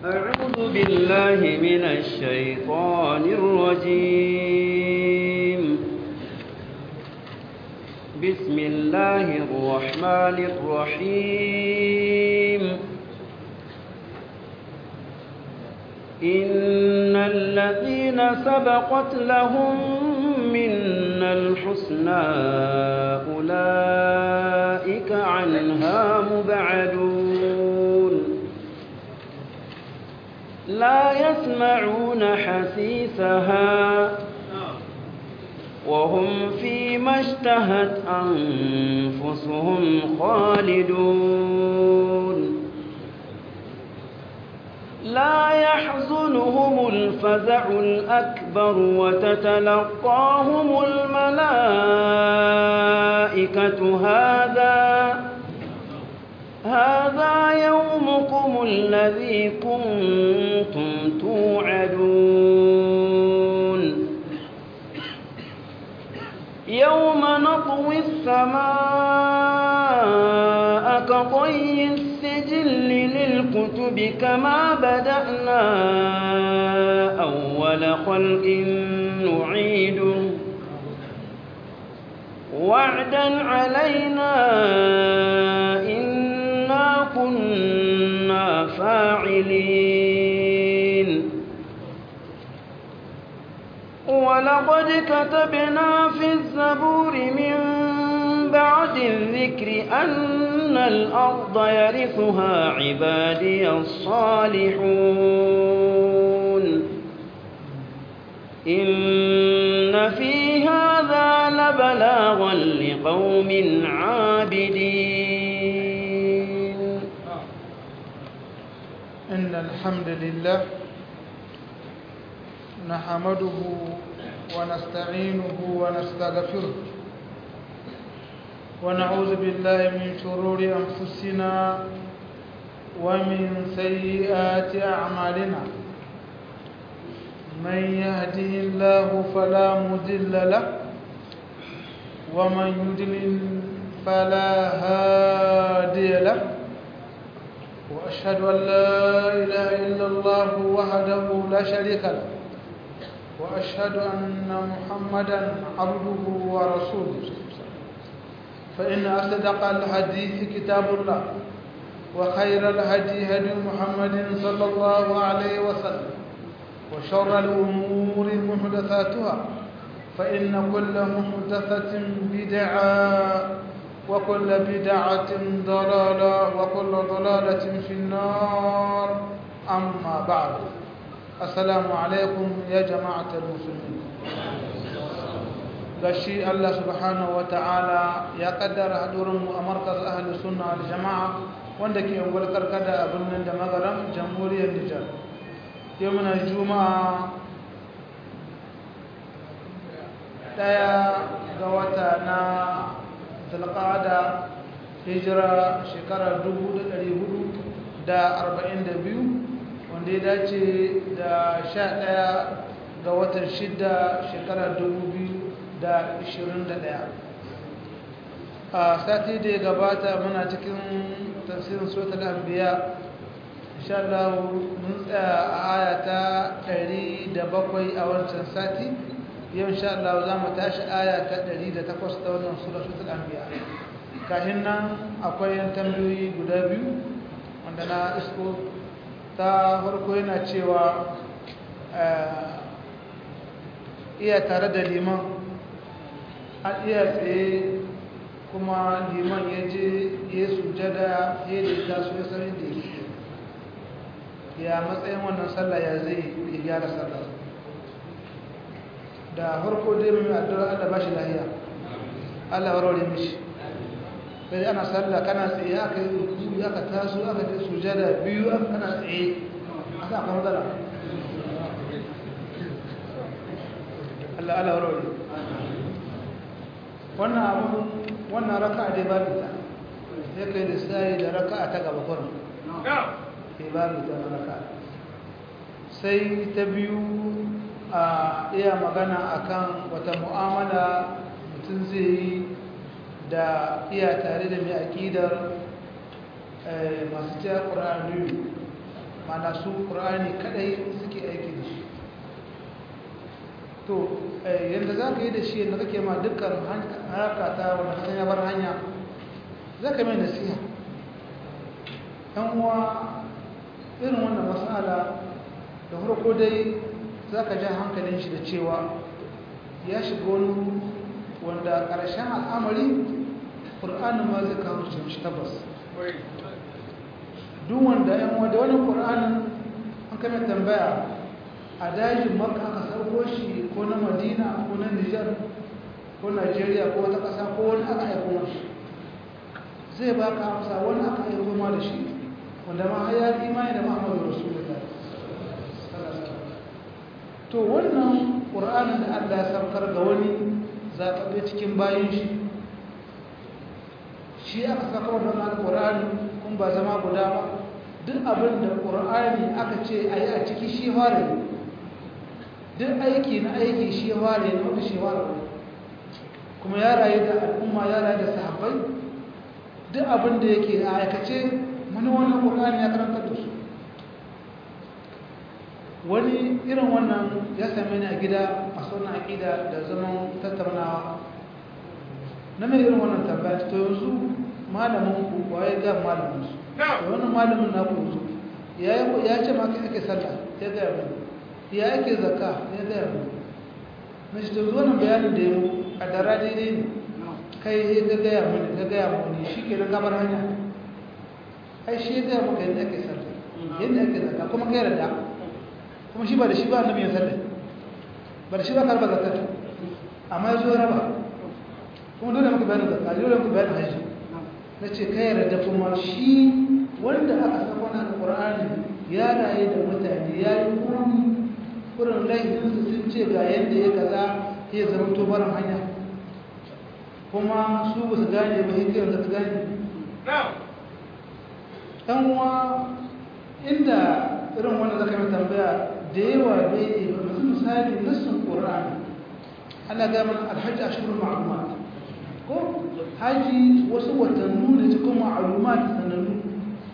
أعوذ بالله من الشيطان الرجيم بسم الله الرحمن الرحيم إن الذين سبقت لهم منا الحسنى أولئك عنها مبعدون لا يسمعون حسيسها وهم فيما اشتهت أنفسهم خالدون لا يحزنهم الفزع الأكبر وتتلقاهم الملائكة هذا هذا يومكم الذي كنتم توعدون يوم نطوي السماء كطي السجل للكتب كما بدأنا أول خلق نعيده وعدا علينا إنا كنا فاعلين ولقد كتبنا في الزبور من بعد الذكر أن الأرض يرثها عبادي الصالحون إن في هذا لبلاغا لقوم عابدين إن الحمد لله نحمده ونستعينه ونستغفره ونعوذ بالله من شرور أنفسنا ومن سيئات أعمالنا من يهده الله فلا مضل له ومن يضلل فلا هادي له وأشهد أن لا إله إلا الله وحده لا شريك له وأشهد أن محمدا عبده ورسوله فإن أصدق الحديث كتاب الله وخير الهدي هدي محمد صلى الله عليه وسلم وشر الأمور محدثاتها فإن كل محدثة بدعة وكل بدعة ضلالة وكل ضلالة في النار أما بعد السلام عليكم يا جماعة المسلمين gashi Allah subhanahu ta'ala ya kaddara hadurinmu a markaz ahli sunna wal jama'a wanda ke ungwar karkada a birnin da magaram jamhuriyar Nijar yau muna juma'a daya ga wata na zulqa'ada hijira shekara 1442 wanda ya dace da 11 ga watan 6 shekara 2021 a sati da ya gabata muna cikin tafsirin suratul anbiya insha Allah mun tsaya a aya ta 107 a wancan sati yau insha Allah za mu tashi aya ta 108 ta wannan suratul anbiya kafin nan akwai yan tambayoyi guda biyu wanda na isko ta farko yana cewa iya tare da liman an iya tsaye kuma liman ya je ya sujada ya da ta so ya sanin da yake ya matsayin wannan sallah ya zai ya gyara sallah da farko dai mai addu'a Allah ba shi lahiya Allah warware mishi sai ana sallah kana tsaye aka yi ruku aka taso aka je sujada biyu kana tsaye aka aka matsala Allah Allah warware wannan abu wannan raka'a dai babu ta sai kai da sai da raka'a ta gaba kurin sai babu ta raka'a sai ta biyu a iya magana akan wata mu'amala mutum zai yi da iya tare da mai aƙidar masu cewa ƙura'anu mana su ƙur'ani kadai suke aiki da shi to yadda za ka yi da shi yadda kake ma dukkan harka ta wanda kasan ya bar hanya za ka mai nasiha ɗan uwa irin wannan matsala da farko dai za ka ja hankalin shi da cewa ya shiga wani wanda ƙarshen al'amari ƙur'anin ma zai kawo shi tabbas duk wanda yan wanda wani ƙur'anin an kame tambaya a dajin maka aka sarko shi ko na madina ko na nijar ko najeriya ko wata ƙasa ko wani aka aiko mashi zai ba ka amsa wani aka aiko ma da shi wanda ma ya imani da muhammadu rasulullah to wannan ƙur'anin da allah ya saukar ga wani zaɓaɓɓe cikin bayan shi shi aka saka wannan alƙur'ani kun ba zama guda ba duk abin da ƙur'ani aka ce a yi a ciki shi fara duk aiki na aiki shi fara na wata shi fara kuma ya rayu da al'umma ya rayu da sahabbai duk abin da yake a aikace mani wannan ƙur'ani ya karantar da su wani irin wannan ya same ni a gida a sauran aƙida da zaman tattaunawa na mai irin wannan tambaya to yanzu malamin ku waye ga malamin su da wannan malamin na ku yanzu ya ce ma ake sallah ya gaya mu ya ake zakka ya gaya mu na shi to wannan bayanin da ya mu a dara daidai ne kai ya ga gaya mu ga gaya mu ne shi ke na kamar hanya ai shi ya gaya maka yadda ake sallah yadda ake zakka kuma kai yarda kuma shi ba da shi ba annabi ya sallah ba da shi ba karba zakka amma ya zo raba kuma dole muku bayanin zakka dole muku bayanin haji na ce kai yarda kuma shi wanda aka saka na alqur'ani ya raye da mutane ya yi kuni kurin laifin su sun ce ga yadda ya kaza ya zama to barin hanya kuma su ba su gane ba hikiyar da su gane ɗan uwa inda irin wanda zaka mai tambaya da yawa bai yi ba misali nassin qur'ani ana ga mana alhaji ashurul ma'lumat ko haji wasu watannu ne cikin ma'lumat sanannu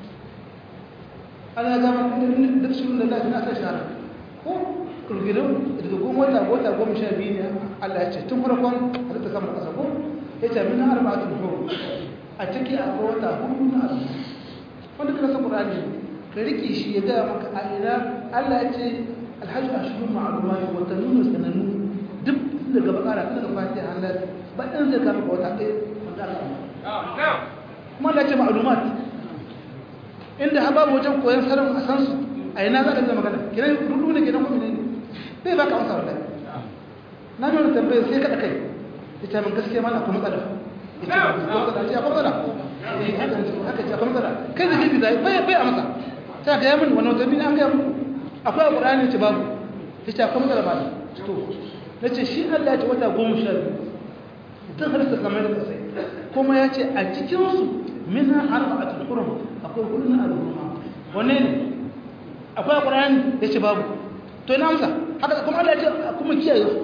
ana ga mana duk shi da Allah na ta shara ko kurgirin daga goma wata wata goma sha biyu ne Allah ya ce tun farkon halitta kamar kasa ko ya ce min arba'atul hur a ciki akwai wata hudu na Allah wanda kana san Qur'ani ka rike shi ya ga maka a ina Allah ya ce alhajj ashhurun ma'lumat wa tanunu sananu duk daga bakara daga fatiha Allah ba dan zai ka maka wata ɗaya wanda Allah kuma Allah ya ce ma'lumat inda ha babu wajen koyon sanin a san su a ina za ka zama magana kiran rudu ne kiran kuma ne bai baka amsa wallahi na ji wani tambayar sai kada kai ita min gaskiya mana akwai matsala ita ba matsala ce akwai matsala haka ce akwai matsala kai da gibi zai bai bai amsa ta ga yamin wannan wata bin an ga muku akwai alqur'ani ce babu ita akwai matsala ba to nace shi Allah ya ce wata goma sha biyu tun har ta samar da sai kuma ya ce a cikin su minha arba'atul hurum akwai hurum al-hurum wanne ne akwai alqur'ani ya ce babu to ina amsa haka kuma Allah ya ce kuma kiyaye su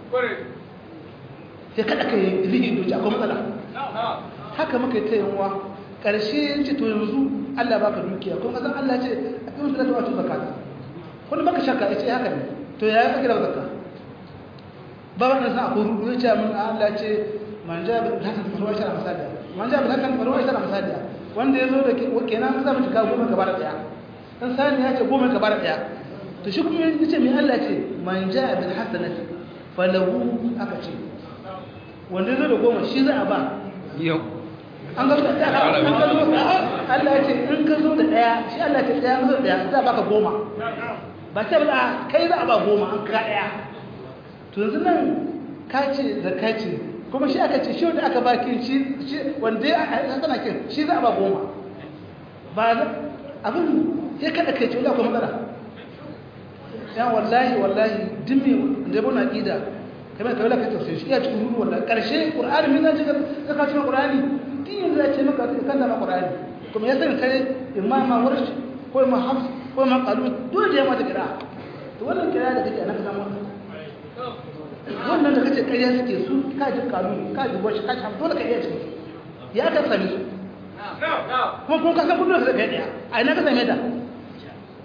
sai kada ka yi zihin doci akwai matsala haka muka yi ta yanwa ƙarshe ce to yanzu Allah ba ka dukiya kuma ƙasar Allah ce a kan musulata wato zakata wani baka shakka ya ce haka ne to ya yi kira zakka ba ba ɗansa akwai rudu ya ce min Allah ce man ja bi hakan faruwa shara misaliya man ja bi hakan faruwa shara misaliya wanda ya zo da kenan za mu cika goma gaba da ɗaya dan sani ya ce goma gaba da ɗaya to shi kuma ya ce mai Allah ce man ja bi hasanati falahu aka ce wanda zai da goma shi za a ba yau an ga da ɗaya an ga zo Allah ya ce in ka zo da ɗaya shi Allah ce ɗaya zo da ɗaya za a baka goma ba ce ba kai za a ba goma an ka ɗaya to yanzu nan ka ce da ka ce kuma shi aka ce shi wanda aka ba kin shi wanda ya tana kin shi za a ba goma ba abin ya kada kai ce wanda akwai matsala ya wallahi wallahi dimmi da bana aqida kamar kawai ka tafsir shi ya cikin ruwa wallahi karshe qur'ani min zai ka ka cikin qur'ani din zai ce maka kan da qur'ani kuma ya sani kai imama warsh ko imam hafs ko imam qalut dole ya mata kira to wannan kira da kake anaka samu wannan da kace kariya suke su ka ji qalut ka ji warsh ka ji hafs dole ka iya cikin ya ka sami su kuma kun ka san kullum da kai daya a ina ka same ta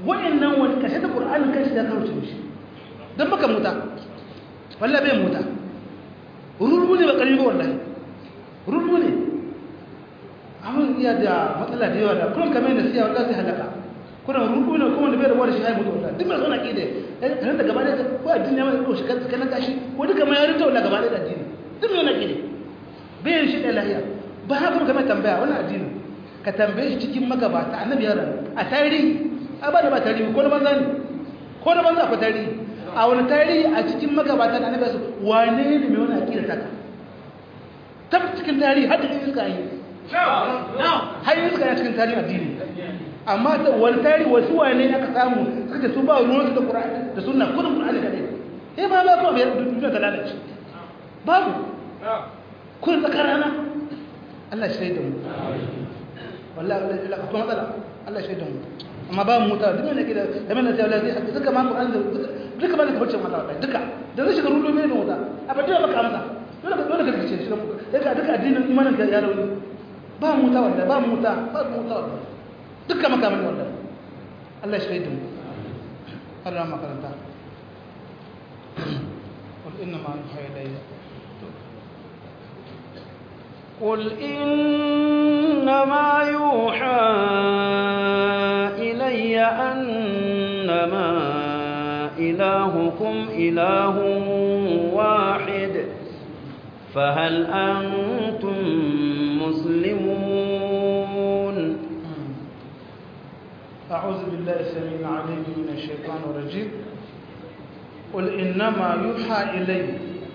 wa'annan wani kashe da qur'anin kanshi da kawo shi dan baka muta wallahi bai muta rurru ne ba karbi ba wallahi rurru ne abin iya da matsala da yawa da kullum kamar da siya wallahi zai halaka kuna rurru ne kuma da bai da wani shi haimu da wallahi duk mai zauna ke da kan da gaba da ko addini ma ko shi kan kan kashi ko duka mai yarin taula gaba da addini duk mai zauna ke da bai shi da lahiya ba haka kuma kamar tambaya wannan addini ka tambaye shi cikin magabata annabi ya rayu a tarihi a ba da ba tarihi ko da banza ne ko da banza ko tarihi a wani tarihi a cikin magabata da annabi su wane ne mai wani akida taka tab cikin tarihi har da iska yi har iska ya cikin tarihi addini amma da wani tarihi wasu wane aka samu suka su ba ruwan da qur'ani da sunna kudin qur'ani da dai eh ba ba ko bai duniya ta lalace babu kun tsakarana Allah shi da mu wallahi Allah akwai matsala Allah shi da mu amma ba mu muta duk ne ke da da mana sai wallahi duka ma Qur'an da duka ba da kabace mata wallahi duka da zai shiga rulo mai da wuta a ba dole maka amsa dole dole ka kace shi daga duka addinin imanin ka ya rauni ba mu muta wallahi ba mu muta ba mu muta wallahi duka maka mun wallahi Allah shi da mu Allah makaranta قل إنما يوحى إلي قل إنما يوحى إلي أنما إلهكم إله واحد فهل أنتم مسلمون أعوذ بالله السميع العليم من الشيطان الرجيم قل إنما يوحى إلي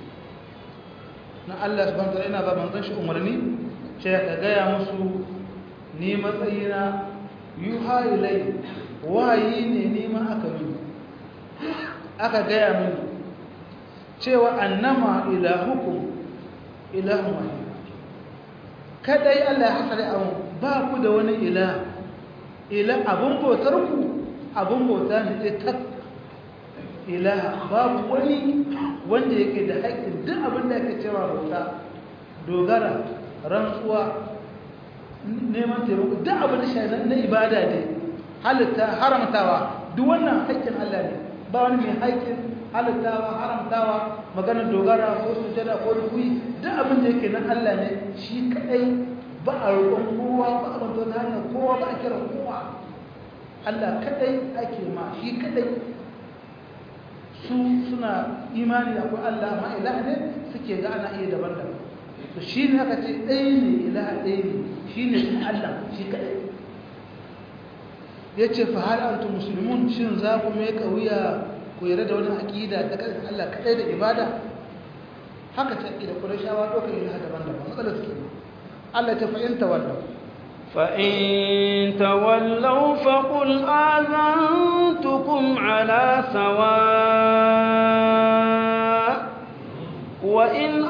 na Allah subhanahu wataala ina ba manzon shi umarni sai ka gaya musu ni matsayina yuha ilai wayi ne ni ma aka yi aka gaya mini cewa annama ilahukum ilahun wahid kadai Allah ya hasare abun ba ku da wani ila ila abun bautar ku abun bauta ne sai tak ilaha babu wani wanda yake da haƙƙin duk abin da yake cewa bauta dogara rantsuwa neman taimako duk abin da shi na ibada ne halitta haramtawa duk wannan haƙƙin Allah ne ba wani mai haƙƙin halittawa haramtawa maganar dogara ko sujada ko rukui duk abin da yake na Allah ne shi kadai ba a roƙon kowa ba a banto na hanyar kowa ba a kira kowa Allah kadai ake ma shi kadai su suna imani akwai Allah ma ilaha ne suke ga ana iya daban-daban to shi ne aka ce ɗaya ne ilaha ɗaya ne shi ne kuma Allah shi kaɗai ya ce fa har antu musulmun shin za ku mai ƙauya ku yarda da wani aƙida ta ƙarfin Allah kaɗai da ibada haka ce aƙida kuma shawa ɗaukar ilaha daban-daban matsalar suke Allah ta fahimta wannan فإن تولوا فقل آذنتكم على سواء وإن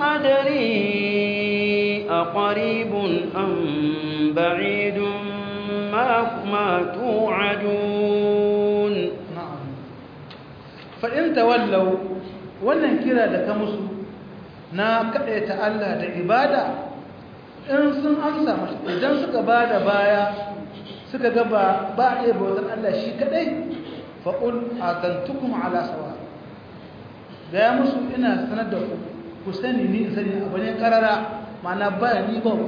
أدري أقريب أم بعيد ما ما توعدون na'am fa in tawallaw wannan kira da ka musu na kadaita Allah da ibada in sun amsa masa idan suka bada baya suka ga ba ba iya bautar Allah shi kadai fa qul atantukum ala sawa ga musu ina sanar da ku ku sani ni in sani abu ne karara ma'ana ba ni ba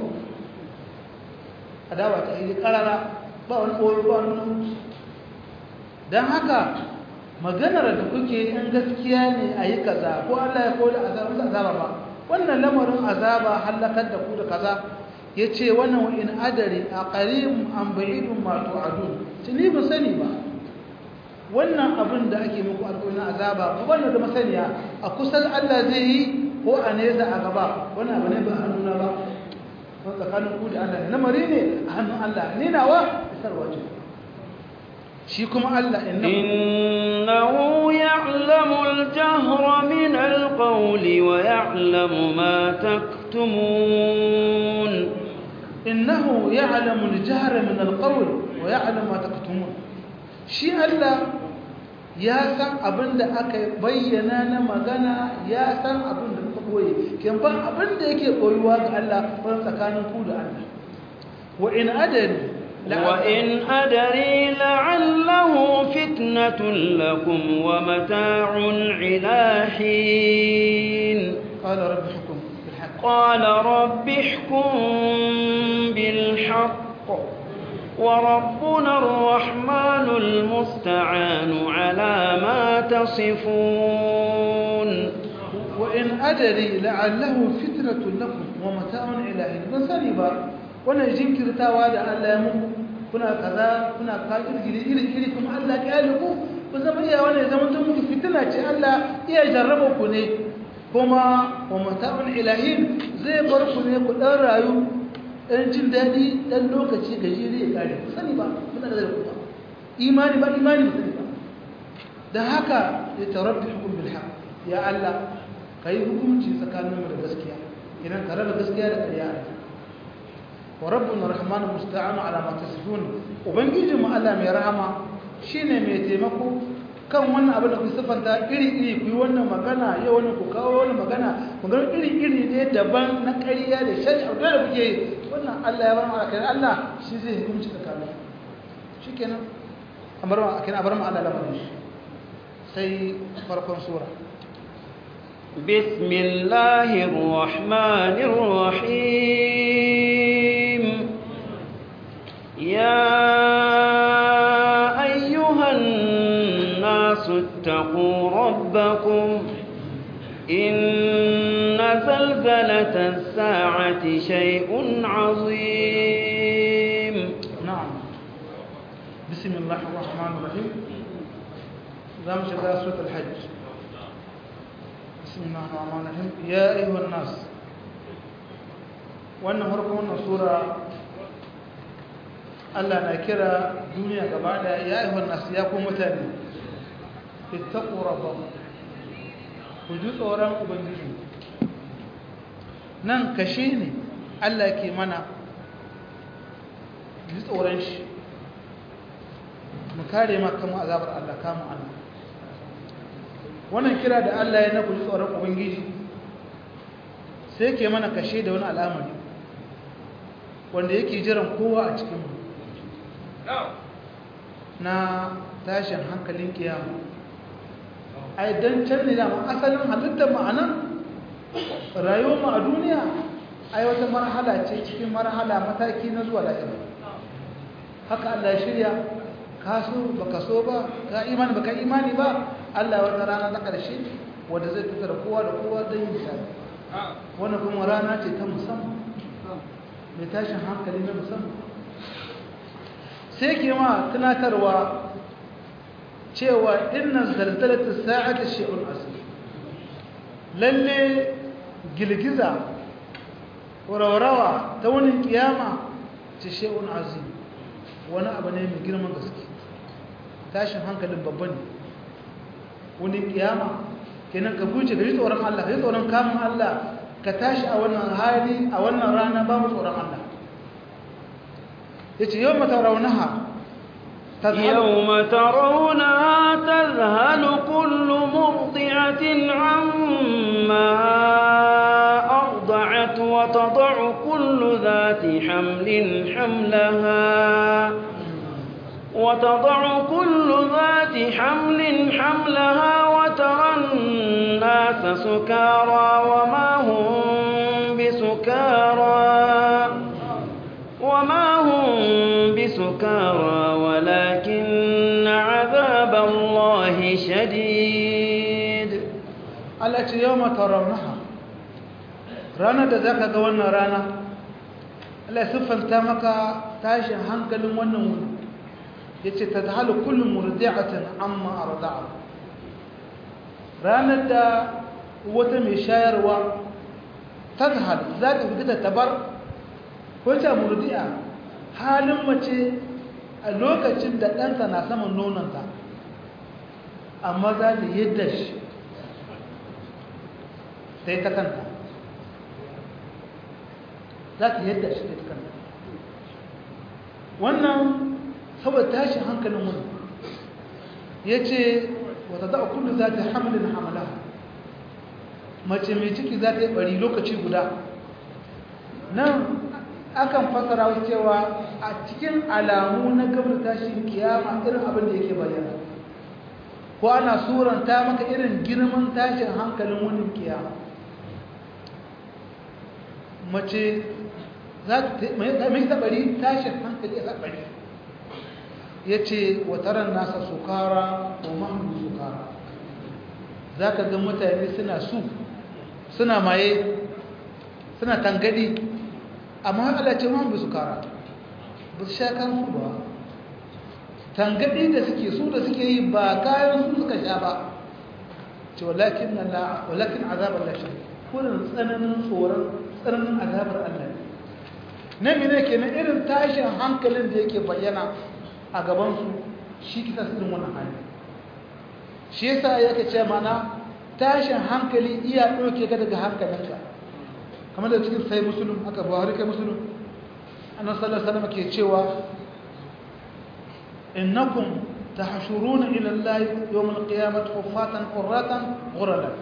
adawa ta yi karara ba wani ɓoyo ba wani don haka maganar da kuke in gaskiya ne a yi kaza ko Allah ya koda azaba azaba ba wannan lamarin azaba halakar da ku da kaza ya ce wannan wa'in adari a ƙarin an ba'idun mato adu tuni ba sani ba wannan abin da ake muku alƙawarin azaba ba wannan da masaniya a kusan Allah zai yi ko a nesa a gaba wannan abu ne ba hannuna ba wani tsakanin ku da Allah ne lamari ne a hannun Allah ne nawa isarwa ce shi kuma Allah إنه يعلم الجهر من القول ويعلم ما تكتمون innahu ya'lamu al-jahra min al-qawl wa ya'lamu ma taktumun shi Allah ya san abinda aka bayyana na magana ya san abinda kuka boye kin ba abinda yake koyuwa ga Allah ban tsakanin ku da Allah wa in adari وإن أدري لعله فتنة لكم ومتاع إلى حين قال رب حكم بالحق قال رب احكم بالحق وربنا الرحمن المستعان على ما تصفون وإن أدري لعله فتنة لكم ومتاع إلى حين ban sani ba wannan jinkirtawa da Allah ya muku kuna kaza kuna kafir iri iri iri kuma Allah ya yi ku ku zama iya wannan zaman tun muku fitina ce Allah iya jarraba ku ne kuma wa mata'un ilahin zai bar ku ne ku dan rayu dan jin dadi dan lokaci gajere ya kare ku sani ba muna da ku ba imani ba imani ba sani ba dan haka ya tarabbi hukum bil haqq ya Allah kai hukunci tsakaninmu da gaskiya idan ka raba gaskiya da ƙarya wa rabbuna rahmanu musta'anu ala ma tasifun ubangijin mu Allah mai rahama shine mai taimako kan wannan abin da ku sifanta iri iri ku yi wannan magana yau wannan ku kawo wannan magana magana iri iri ne daban na ƙarya da shari'a da kuke yi wannan Allah ya bar mu akai Allah shi zai hukunci tsakanin shikenan amar mu akai abar mu Allah lamarin shi sai farkon sura بسم الله الرحمن الرحيم يا أيها الناس اتقوا ربكم إن زلزلة الساعة شيء عظيم نعم بسم الله الرحمن الرحيم زام شغال سورة الحج بسم الله الرحمن الرحيم يا أيها الناس wannan farkon wannan sura Allah na kira duniya gaba da ya ayyuhan nas ya ku mutane ittaqu rabbakum ku ji tsoron ubangiji nan kashe ne Allah ke mana ji tsoron shi mu kare ma kanmu azabar Allah kamun Allah wannan kira da Allah ya na ku ji tsoron ubangiji sai ke mana kashe da wani al'amari wanda yake jiran kowa a cikinmu na tashin hankalin kiyama ai don can ne dama asalin halittar ma'anan rayuwar mu a duniya ai wata marhala ce cikin marhala mataki na zuwa lahira haka Allah ya shirya ka so baka so ba ka imani baka imani ba Allah wata rana ta karshe wanda zai tattara kowa da kowa don yin misali wannan kuma rana ce ta musamman mai tashin hankali na musamman sai ke ma tunatarwa cewa inna zalzalatus sa'ati shay'un asir lalle girgiza rawa ta wani kiyama ce shay'un azim wani abu ne mai girman gaske tashin hankalin babba ne wani kiyama kenan ka guje ga tsoron Allah ka tsoron kamun Allah ka tashi a wannan hali a wannan rana babu tsoron Allah yace yau mata raunaha يوم ترونها تذهل كل مرضعة عما أرضعت وتضع كل ذات حمل حملها وتضع كل ذات حمل حملها وترى الناس سكارى وما هم بسكارى وما هم بسكارى ولكن عذاب الله شديد التي يوم ترونها رانا da zaka ga wannan rana Allah siffanta maka tashin hankalin wannan wuri yace tadhalu kullu murdi'atin amma arda'a ranar da wata mai shayarwa tadhal zaka fita tabar ko ta murdi'a halin mace a lokacin da ɗanta na saman nononta amma za ta yadda shi sai ta kanta za ta yadda shi ta kanta wannan saboda tashin hankalin wani ya ce wata za a kullum za ta hamlin hamala mace mai ciki za ta yi bari lokaci guda nan akan fasara cewa a cikin alamu na gabar tashin kiyama irin abin da yake bayyana ko ana suranta maka irin girman tashin hankalin wani kiyama mace za ta mai tabari tashin hankali a tabari ya ce wataran nasa sukara wa mahamdu sukara za ka ga mutane suna su suna maye suna tangadi amma Allah ce mahamdu sukara ba su sha kansu ba tangadi da suke su da suke yi ba kayan su suka sha ba ce walakin Allah walakin azabar lashe kurin tsananin tsoron tsananin azabar Allah ne mene kenan irin tashin hankalin da yake bayyana a gabansu shi kisa su wannan hali shi yasa yake ce mana tashin hankali iya ɗauke ka daga hankalinka kamar da cikin sai musulun haka buhari kai musulun annan sallar salama ke cewa innakum tahshuruna ila Allah yawm al-qiyamah huffatan qurratan ghuralan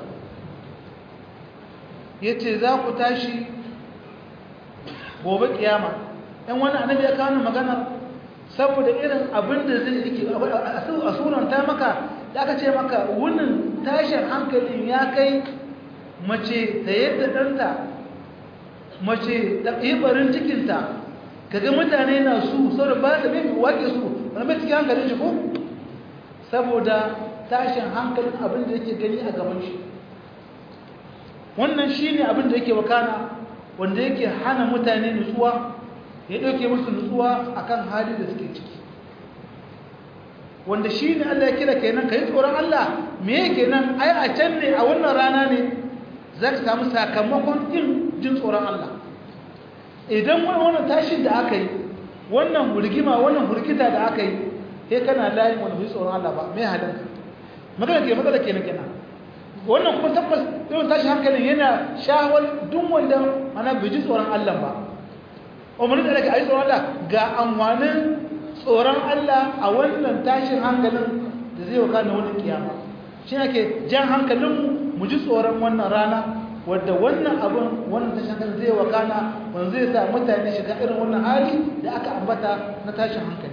yace za ku tashi gobe kiyama ɗan wani annabi ya kawo magana saboda irin abin da zai yake a suranta maka da aka ce maka wunin tashin hankalin ya kai mace ta yadda ɗanta mace ta barin cikinta kaga mutane na su saboda ba da mai wake su wani mai cikin hankalin shi ko saboda tashin hankalin abin da yake gani a gaban shi wannan shi ne abin da yake wakana wanda yake hana mutane nutsuwa ya ɗauke musu nutsuwa akan hali da suke ciki wanda shi ne Allah ya kira kenan ka yi tsoron Allah me ya kenan ai a can ne a wannan rana ne za ka samu sakamakon yin jin tsoron Allah idan wannan tashin da aka yi wannan hurgima wannan hurgita da aka yi sai kana layin wani bai tsoron Allah ba me halin ka magana ke magana kenan kenan wannan kuma tabbas irin tashi hankalin yana shawar duk wanda ana bai ji tsoron Allah ba umarni da daga ayi tsoron Allah ga amfanin tsoron Allah a wannan tashin hankalin da zai waka na wani kiyama shi ake jan hankalin mu ji tsoron wannan rana wadda wannan abin wannan tashin hankalin zai waka na wanda zai sa mutane shiga irin wannan hali da aka ambata na tashin hankali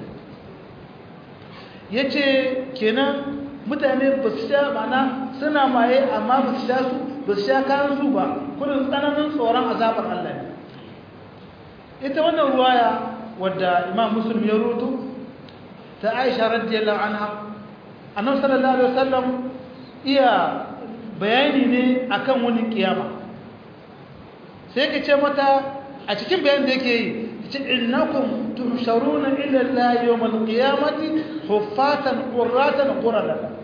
ya ce kenan mutane ba su sha mana suna maye amma ba su sha su ba su sha kayan su ba kudin tsananin tsoron azabar Allah ne ita wannan ruwaya wadda imam muslim ya rutu ta aisha radiyallahu anha annabi sallallahu alaihi wasallam iya bayani ne akan wani kiyama sai ka ce mata a cikin bayanin da yake yi ce innakum tuhsharuna ila Allah yawm al-qiyamati huffatan qurratan qurratan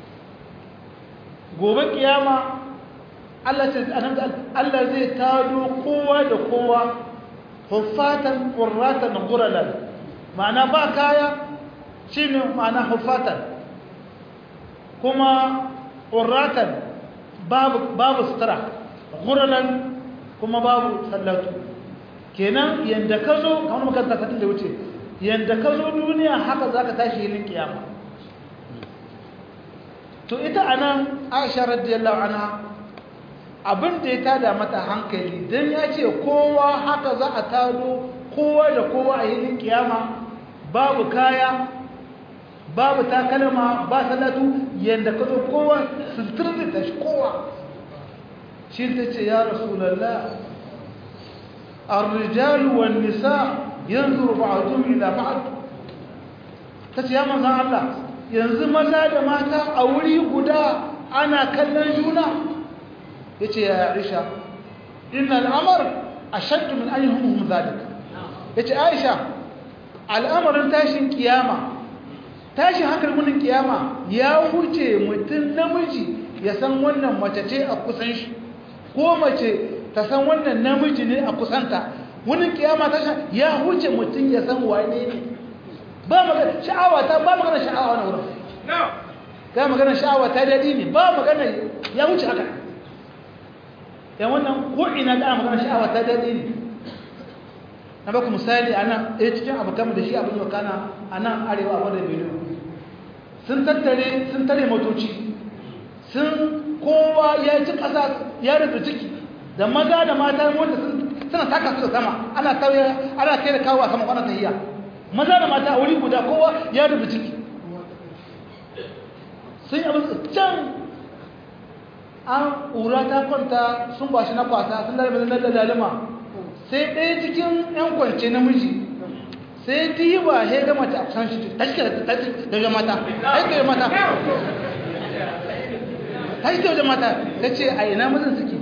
gobe kiyama Allah ce Allah zai tado kowa da kowa huffatan qurratan qurratan ma'ana ba kaya shine ma'ana huffatan kuma qurratan babu babu sutura qurratan kuma babu sallatu kenan yanda ka zo kamar makaranta satin da wuce yanda ka zo duniya haka za ka tashi yin kiyama to ita anan aisha radiyallahu anha abin da ya tada mata hankali don ya ce kowa haka za a tado kowa da kowa a yin kiyama babu kaya babu takalma ba salatu yanda ka zo kowa sultur da tashi kowa shi ta ce ya rasulallah الرجال والنساء ينظر بعضهم إلى بعض tace ya manzan Allah yanzu maza da mata a wuri guda ana kallon juna yace ya Aisha inna al'amar ashaddu min ayyuhum zalik yace Aisha al'amarin tashin kiyama tashin hankalin kiyama ya huce mutum namiji ya san wannan mace ce a kusan shi ko mace ta san wannan namiji ne a kusanta wani kiyama ta ya huce mutum ya san wane ne ba magana sha'awa ta ba magana sha'awa na wurin ga magana sha'awa ta dadi ne ba magana ya huce haka yan wannan ko ina da magana sha'awa ta dadi ne na baku misali ana ɗaya cikin abu kama da shi abin yau kana a nan arewa a wadda benin sun tattare sun tare motoci sun kowa ya ci ƙasa ya rufe ciki da maza da mata wanda suna taka su da sama ana tauye ana kai da kawo a sama kwanan tahiya maza da mata a wuri guda kowa ya rufe ciki sun yi abin can an ƙura ta kwanta sun ba shi na kwasa sun lalama na lalama sai ɗaya cikin 'yan kwance namiji sai diba ya ga mata a san shi ta shi da ga mata ta shi da mata ta shi da mata ta ce a ina mazan suke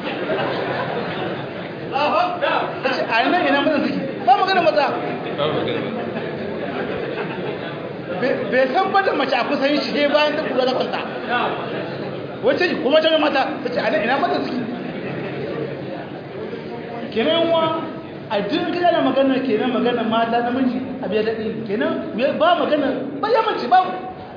ta ce a ina ina mazan suke ba magana maza bai san ba da mace a kusan shi bayan ta kula da kwanta wacce kuma ta mata ta ce a ina ina mazan suke kenan wa a duk gida na magana kenan magana mata namiji a biya daɗi kenan ba magana ba ya mace ba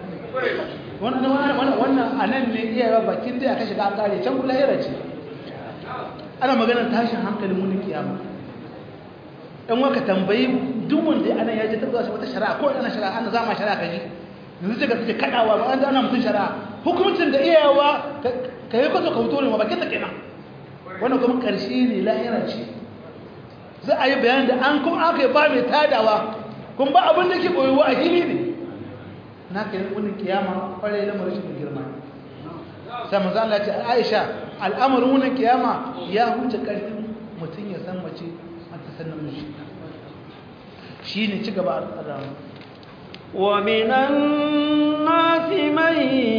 wannan wannan a nan ne iya bakin da aka shiga an kare can kula yara ce ana magana tashin hankalin munin kiyama in waka tambayi duk wanda ana ya ji tabbata wata shari'a ko ana shari'a ana zama shari'a kaji yanzu daga suke kadawa ba an ana mutum shari'a hukuncin da iyawa ka yi kwaso ka fito ne ma bakin da kenan wannan kuma karshe ne lahira ce za a yi bayan da an kuma aka yi ba mai tadawa kuma ba abin da ke ɓoyewa a hili ne na ka yi wunin kiyama kwarai lamarin shi girma sai manzo Allah ce Aisha al'amarin wunin kiyama ya huce ƙarfin mutum ya san mace an ta san namiji shine ci gaba al'adamu ومن الناس من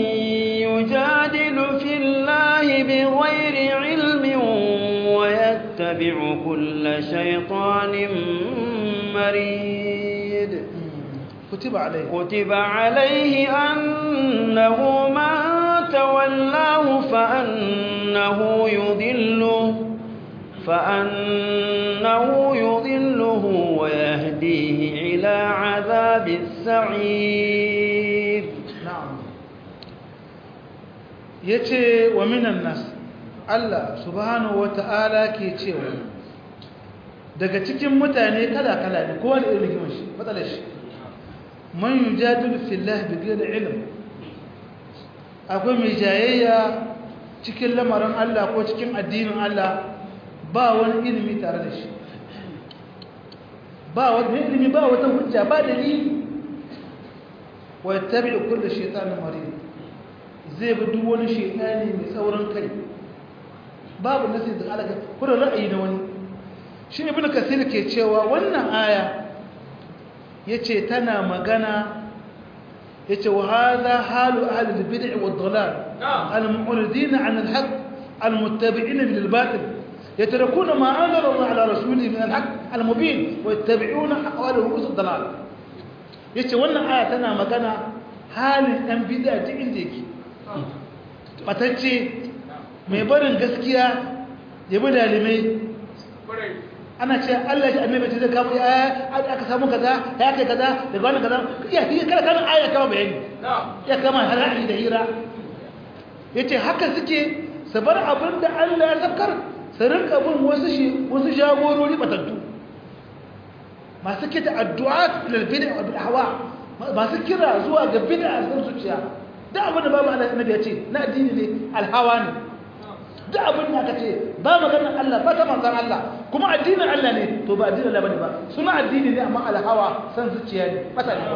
يجادل في الله بغير علم ويتبع كل شيطان مريد كتب عليه كتب عليه أنه من تولاه فأنه يضله فأنه يضله ويهديه إلى عذاب السعير نعم يتي ومن الناس Allah subhanahu wata'ala ke cewa daga cikin mutane kala-kala ne kowa da irin rigimar shi matsalar shi man yujadilu fillahi bighairi ilm akwai mai jayayya cikin lamarin Allah ko cikin addinin Allah ba wani ilimi tare da shi ba wani ilimi ba wata hujja ba dalili wa yattabi'u kullu shaytanin marid zai bi duk wani shaytani mai tsaurin kai babu nasi da alaka kuma ra'ayi na wani shi ibn kasir ke cewa wannan aya yace tana magana yace wa hadha halu ahli al-bid'ah wa ad-dhalal al-mu'ridin 'an al-haqq al-muttabi'in bil batil يتركون ما أنزل الله على رسوله من الحق المبين ويتبعون أقوال رؤوس الضلال yace wannan aya tana magana halin ɗan bid'a duk inda yake batacce mai barin gaskiya ya bi dalimai ana ce Allah shi annabi ce zai kama ya aka samu kaza ya kai kaza daga wannan kaza ya yi kada kana aya kama bayani ya kama harari da hira yace haka suke su bar abin da Allah ya sakar su rinka bin wasu shi wasu jagorori batattu masu kita addu'a lil bid'a wal ahwa masu kira zuwa ga bid'a sun zuciya da abin da babu annabi ya ce na addini ne alhawa ne da abin da aka ce ba maganar Allah ba ta manzan Allah kuma addinin Allah ne to ba addinin Allah bane ba suna addini ne amma alhawa san zuciya ne fata ne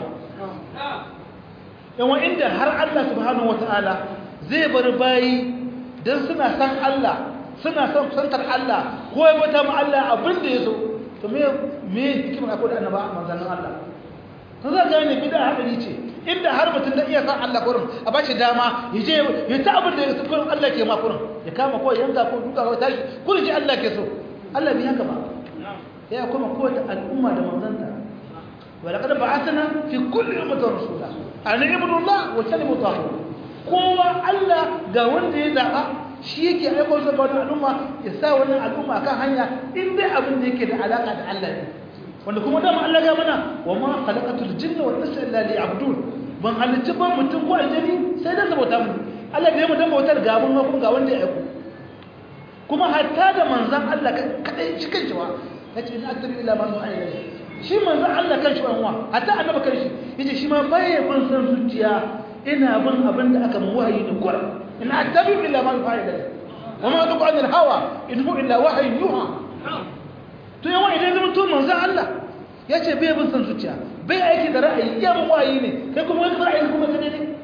yawan inda har Allah subhanahu wataala zai bar bayi dan suna san Allah suna son santar Allah ko ya bata ma Allah abin da yaso to me me hikimar akwai da annaba manzannin Allah to za ga ne bid'a hadari ce inda har mutum da iya san Allah kurin a ba shi dama ya je ya ta abin da ya kurin Allah ke ma kurin ya kama ko yanka ko duka ko tashi kurin ji Allah ke so Allah bai haka ba ya kuma ko ta al'umma da manzanta wa laqad ba'athna fi kulli ummatin rasula an ibudu Allah wa tanibu tahu kowa Allah ga wanda ya zaba shi yake aiko sa ga wannan al'umma ya sa wannan al'umma kan hanya in dai abin da yake da alaka da Allah ne wanda kuma dama Allah ga mana wa ma khalaqatul jinna wal insa illa liya'budun ban halicci ba mutum ko aljani sai da sabota mu Allah da ya mutum bautar ga mun kuma ga wanda ya aiko kuma hatta da manzon Allah kadai shi kanshi wa yace in attabi illa man nu'a ilayhi shi manzon Allah kanshi wa hatta annabi kanshi yace shi ma bai ban san zuciya ina bin abin da aka mu wahayi da Qur'an in attabi illa man nu'a ilayhi wa ma tuqu anil hawa in hu illa wahyi yuha to yawan idan zama to manzan Allah ya ce bai bin san zuciya bai aiki da ra'ayi iya bin wayi ne kai kuma wani ra'ayi kuma ka ne an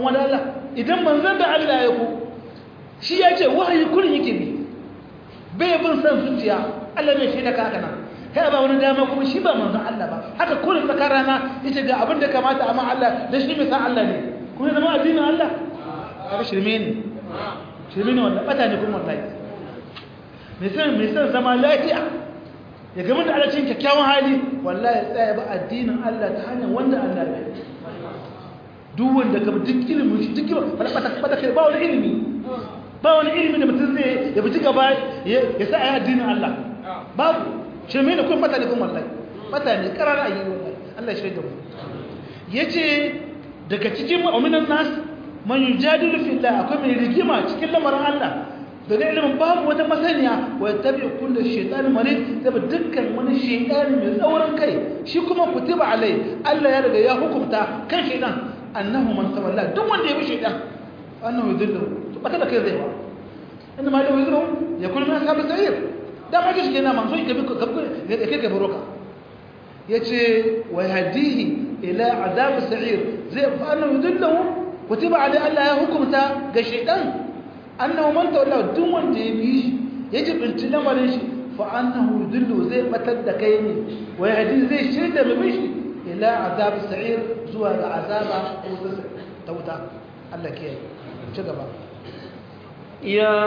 an wani Allah idan manzon da Allah ya ku shi ya ce wahayi kullum yake bi bai bin san zuciya Allah bai shaida ka haka nan kai ba wani dama kuma shi ba manzon Allah ba haka kullum tsakar rana yace ga abin da kamata amma Allah da shi mai san Allah ne kuma zama addinin Allah kaga shirme ne shirme ne wallahi bata ne kuma wallahi mai san mai san zama lafiya ya gama da alacin kyakkyawan hali wallahi ya tsaya ba addinin Allah ta hanyar wanda Allah ya yi duk wanda ka duk ilimin shi duk ilimin bata bata kai ba wani ilimi ba wani ilimi da mutum zai ya bi gaba ya sa ayi addinin Allah babu shirme ne kuma bata ne kuma wallahi bata ne karara ayi wallahi Allah ya shirya da mu yace daga cikin mu'minan nas man yujadilu fillah akwai mai rigima cikin lamarin Allah daga ilimin babu wata masaniya wa yattabi kullu shaytan marid saboda dukkan wani shaytan mai tsaurin kai shi kuma kutiba alai Allah ya riga ya hukunta kan shaytan annahu man tawalla duk wanda ya bi shaytan annahu yudillu to baka da kai zai ba inda ma da wuzuru ya kullu min ashabi sa'ir da ma kishi kenan man so ka bi ka bi ka ka baroka yace wa hadihi ila azab sa'ir zai fa annahu yudillu kutiba alai Allah ya hukunta ga shaytan annahu man tawalla duk wanda ya bi shi ya jibinci lamarin shi fa annahu yudillu zai batar da kai ne wa yahdi zai shirda mai shi ila azab sa'ir zuwa ga azaba ta wuta Allah ke ci gaba يا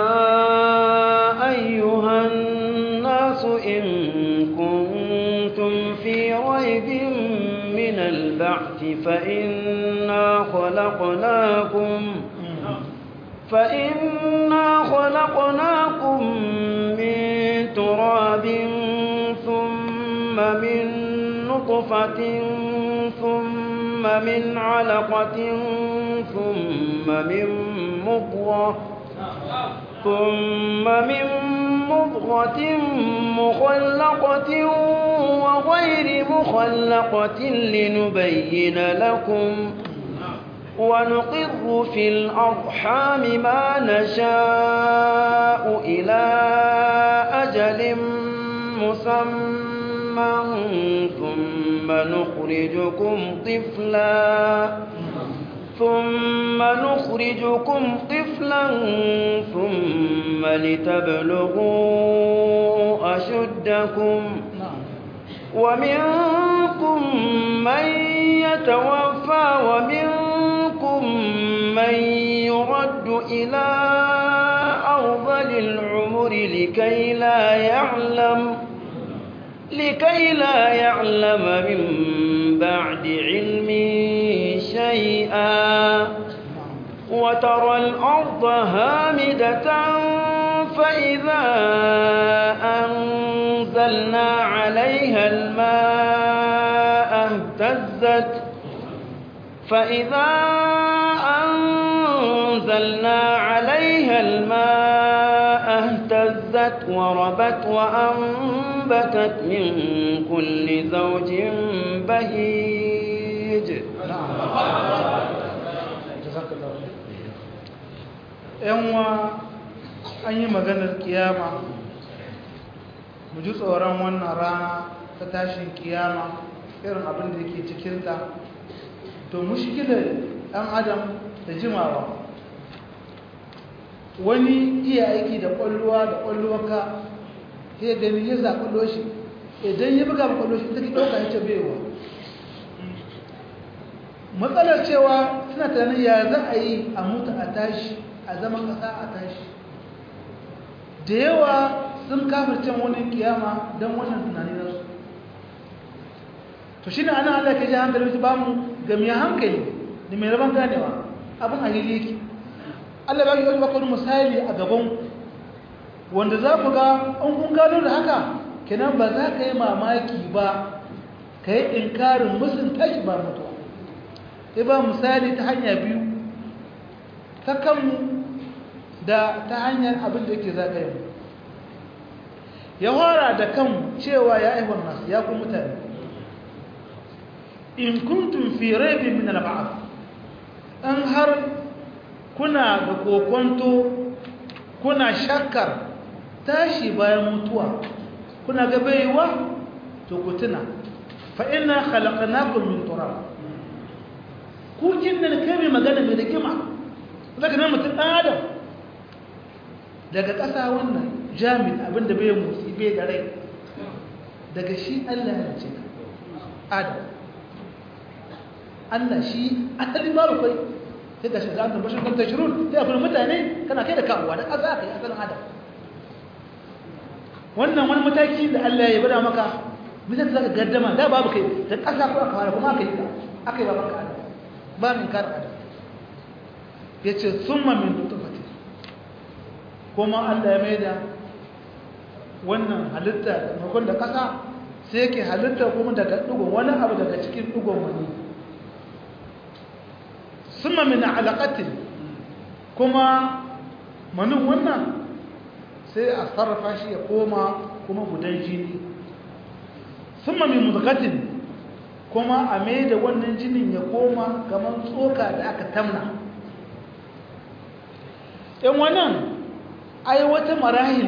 أيها الناس إن كنتم في ريب من البعث فإنا خلقناكم فإنا خلقناكم من تراب ثم من نطفة ثم من علقة ثم من مضغة ثم من مضغة مخلقة وغير مخلقة لنبين لكم ونقر في الأرحام ما نشاء إلى أجل مسمى ثم نخرجكم طفلا ثم نخرجكم طفلا ثم لتبلغوا أشدكم ومنكم من يتوفى ومنكم من يرد إلى أرض العمر لكي لا يعلم لكي لا يعلم من بعد علم شيئا وترى الأرض هامدة فإذا أنزلنا عليها الماء اهتزت فإذا أنزلنا عليها الماء اهتزت وربت وأنبتت من كل زوج بهيج yanwa an yi maganar kiyama mu ji tsoron wannan rana ta tashin kiyama irin abin da yake cikinta to mushkilar ɗan adam da jimawa wani iya aiki da ƙwallowa da ƙwallowaka ya gani ya zaƙullo shi idan ya buga ƙwallo shi take ɗauka ya ce baiwa matsalar cewa suna tunanin ya za a yi a mutu a tashi a zaman ƙasa a tashi da yawa sun kafircin wani kiyama don wannan tunani nasu to shi ne ana Allah ke ji hankali su ba mu ga mai hankali da mai rabon ganewa abin a hili yake Allah ba ki wani bakwai misali a gaban wanda za ku ga an kun gano da haka kenan ba za ka yi mamaki ba ka yi inkarin musun tashi ba mutuwa sai ba misali ta hanya biyu ta kanmu da ta hanyar abin da yake zagaye mu ya hora da kan cewa ya aihuwar nasu ya kun mutane in kuntum fi raibin min al-ba'th an har kuna da kokonto kuna shakkar tashi bayan mutuwa kuna ga baiwa to ku tuna fa inna khalaqnakum min turab ku kin da kai magana mai rigima zaka nan mutum ɗan adam daga ƙasa wannan jami'in abinda bai motsi bai da rai daga shi Allah ya ce adam Allah shi asali ma rukwai sai ga shiga annan bashin kan tashirun sai akwai mutane kana kai da kawowa da ƙasa aka yi asalin adam wannan wani mataki da Allah ya bada maka misali zaka gaddama da babu kai da ƙasa ko aka fara kuma aka yi aka yi babanka adam ba min kar adam yace summa min nutfati kuma Allah ya maida wannan halitta makon da ƙasa sai yake halitta kuma daga dugun wani abu daga cikin dugun wani summa min alaqatin kuma manin wannan sai a sarrafa shi ya koma kuma gudan jini summa min mudghatin kuma a mai da wannan jinin ya koma kamar tsoka da aka tamna ɗan wannan ai wata marahil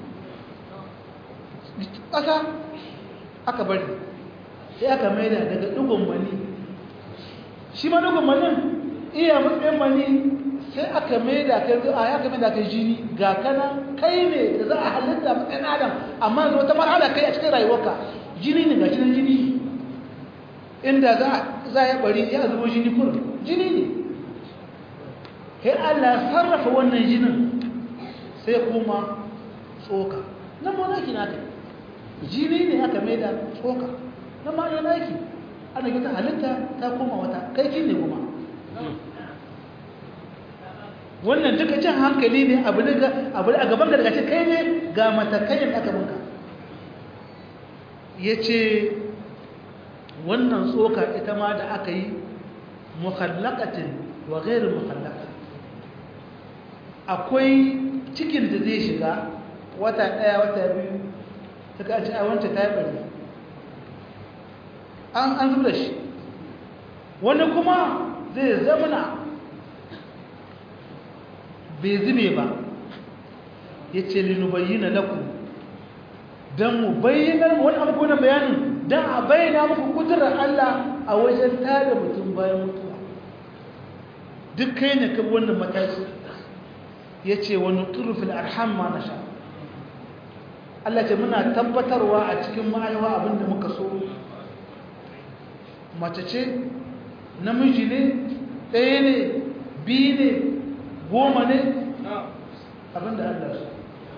ƙasa aka bari sai aka mai da daga ɗugun mani shi ma ɗugun manin iya matsayin mani sai aka mai da kai a ya mai da kai jini ga kanan kai ne da za a halitta matsayin adam amma yanzu wata marhala kai a cikin rayuwarka jini ne ga cikin jini inda za a yi bari ya zubo jini kurin jini ne sai Allah sarrafa wannan jinin sai kuma tsoka nan ma naki naka jini ne aka mai da tsoka nan ma ya naki ana gita halitta ta koma wata kai kin ne kuma wannan duka cin hankali ne abu ne abu a gaban da daga ce kai ne ga matakayin aka bunka yace wannan tsoka ita ma da aka yi mukhallaqatin wa ghairu mukhallaqatin akwai cikin da zai shiga wata daya wata biyu ta kaci a wancan ta yi bari an an zuba shi wani kuma zai zamana bai zube ba ya ce linubayyana lakum don mu bayyanar wani abubuwan bayanin don a bayyana muku kudurar Allah a wajen tada mutum bayan mutuwa duk kai ne kan wannan mataki ya ce wani turufin arham ma na sha Allah ce muna tabbatarwa a cikin ma'aiwa abinda muka so mace ce namiji ne ɗaya ne biyu ne goma ne abinda Allah so